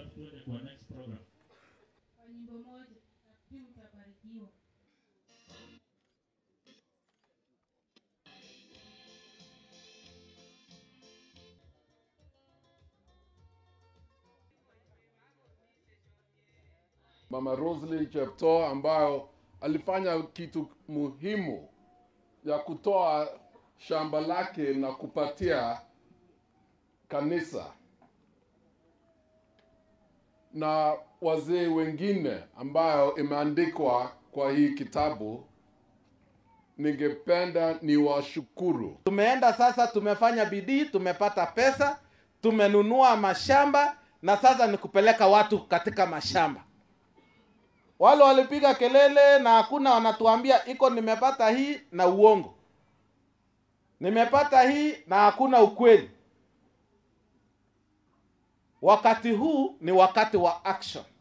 alafu tuende kwa next program. kwa nyimbo moja nafikiri utabarikiwa. Mama Rosalie Cheptoo ambayo alifanya kitu muhimu ya kutoa shamba lake na kupatia kanisa na wazee wengine ambayo imeandikwa kwa hii kitabu. Ningependa niwashukuru. Tumeenda sasa, tumefanya bidii, tumepata pesa, tumenunua mashamba na sasa ni kupeleka watu katika mashamba. Wale walipiga kelele na hakuna wanatuambia iko nimepata hii na uongo, nimepata hii na hakuna ukweli. Wakati huu ni wakati wa action.